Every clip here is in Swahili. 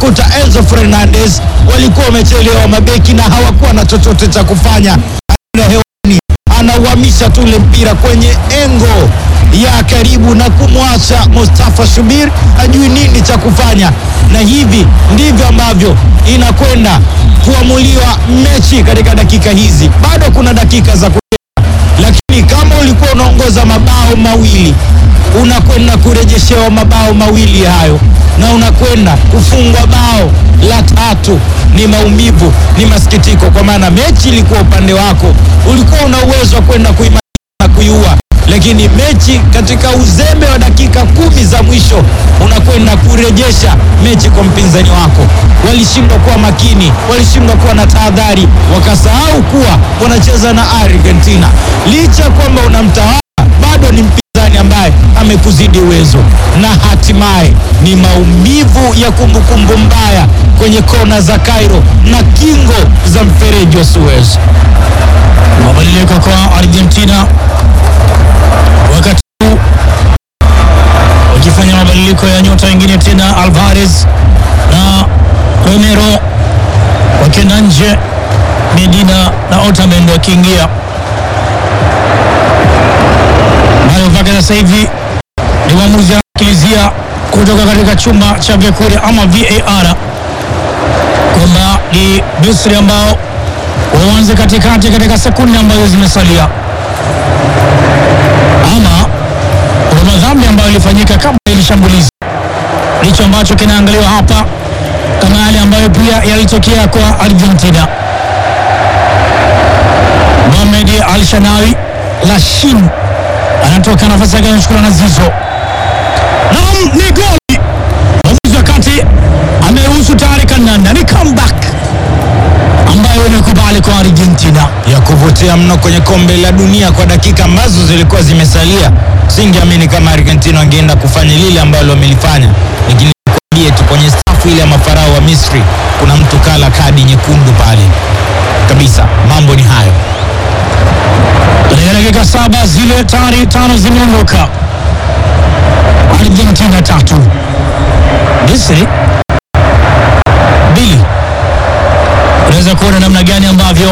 kumtafuta Enzo Fernandez, walikuwa wamechelewa mabeki na hawakuwa na chochote cha kufanya. Ana hewani anauhamisha tu ule mpira kwenye engo ya karibu na kumwacha Mustafa Shubir hajui nini cha kufanya, na hivi ndivyo ambavyo inakwenda kuamuliwa mechi katika dakika hizi. Bado kuna dakika za kucheza, lakini kama ulikuwa unaongoza mabao mawili unakwenda kurejeshewa mabao mawili hayo na unakwenda kufungwa bao la tatu. Ni maumivu, ni masikitiko, kwa maana mechi ilikuwa upande wako, ulikuwa una uwezo wa kwenda kuimaliza na kuiua, lakini mechi katika uzembe wa dakika kumi za mwisho unakwenda kurejesha mechi kwa mpinzani wako. Walishindwa kuwa makini, walishindwa kuwa na tahadhari, wakasahau kuwa wanacheza na Argentina. Licha ya kwamba unamtawala, bado ni mpinzani ambaye amekuzidi uwezo, na hatimaye ni maumivu ya kumbukumbu mbaya kwenye kona za Cairo na kingo za mfereji wa Suez. Mabadiliko kwa Argentina wakati huu wakifanya mabadiliko ya nyota wengine tena, Alvarez na Romero wakienda nje, Medina na Otamendi wakiingia. Nayo mpaka sasa hivi ni mwamuzi anasikilizia kutoka katika chumba cha vyakula ama VAR kwamba ni Misri ambao waanze katikati katika sekunde ambazo zimesalia, ama kuna madhambi ambayo ilifanyika kabla ya shambulizi. Ndicho ambacho kinaangaliwa hapa, kama yale ambayo pia yalitokea kwa Argentina. Mohamed Al Shanawi Lashin anatoka nafasi yake, anachukuliwa na Zizo. Naam, ni goli. Mwamuzi wa kati ameruhusu tayari kandanda, ni comeback ambayo imekubali kwa Argentina. ya kuvutia mno kwenye kombe la dunia kwa dakika ambazo zilikuwa zimesalia. Singeamini kama Argentina wangeenda kufanya lile ambalo wamelifanya, lakini nikwambie tu kwenye safu ile ya mafarao wa Misri kuna mtu kala kadi nyekundu pale kabisa. Mambo ni hayo. Katika dakika saba zile tayari tano zimeondoka. Argentina tatu, Misri mbili. Unaweza kuona namna gani ambavyo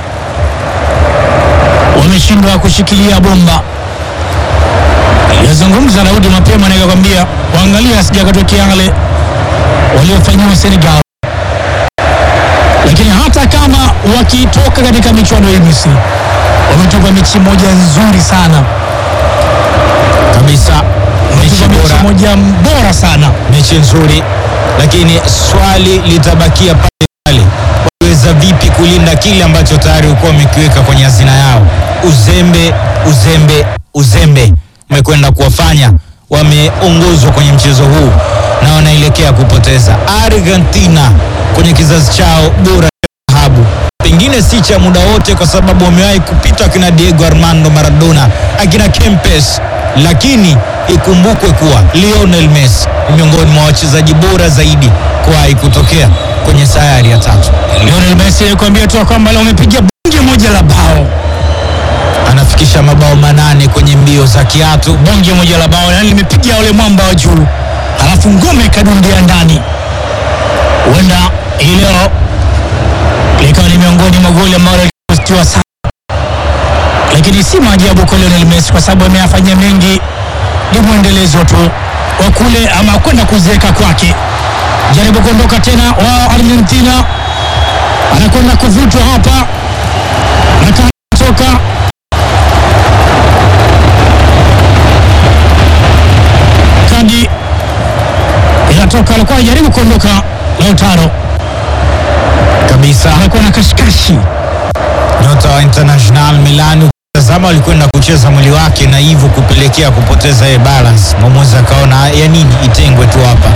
wameshindwa kushikilia bomba. Iliyozungumza Daudi mapema, nikakwambia waangalia asija katokea yale waliofanyiwa Senegal, lakini hata kama wakitoka katika michuano hii Misri wametoka mechi moja nzuri sana, Kabisa, mechi wametoka mechi bora, moja bora sana. mechi nzuri, lakini swali litabakia pale pale, waliweza vipi kulinda kile ambacho tayari ulikuwa wamekiweka kwenye hazina yao? Uzembe, uzembe, uzembe umekwenda kuwafanya wameongozwa kwenye mchezo huu na wanaelekea kupoteza. Argentina kwenye kizazi chao bora cha dhahabu pengine si cha muda wote, kwa sababu wamewahi kupita akina Diego Armando Maradona, akina Kempes, lakini ikumbukwe kuwa Lionel Messi ni miongoni mwa wachezaji bora zaidi kuwahi kutokea kwenye sayari ya tatu. Lionel Messi alikwambia tu kwamba leo wamepiga bonge moja la bao, Anafikisha mabao manane kwenye mbio za kiatu. bonge moja la bao, yani limepiga ule mwamba wa juu, alafu ngome ikadundia ndani. Huenda hii leo likawa ni miongoni mwa goli ambalo lilipostiwa sana, lakini si maajabu kwa Lionel Messi kwa sababu ameyafanyia mengi, ni mwendelezo tu wa kule ama kwenda kuzeeka kwake. Jaribu kuondoka tena wa Argentina, anakwenda kuvutwa hapa na toka kadi inatoka, alikuwa anajaribu kuondoka Lautaro, kabisa. anakuwa na kashikashi Nyota wa International Milan tazama, alikwenda kucheza mwili wake na hivyo kupelekea kupoteza ye balance. Mwamuzi akaona ya nini itengwe tu hapa.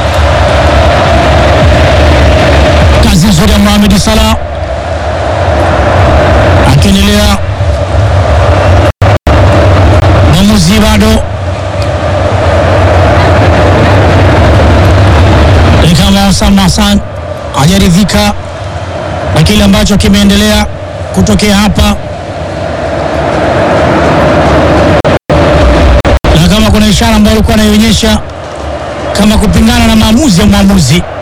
kazi nzuri ya Mohamed Salah akiendelea. Mwamuzi bado ni kama Osama Hassan hajaridhika na kile ambacho kimeendelea kutokea hapa, na kama kuna ishara ambayo alikuwa anaionyesha kama kupingana na maamuzi ya mwamuzi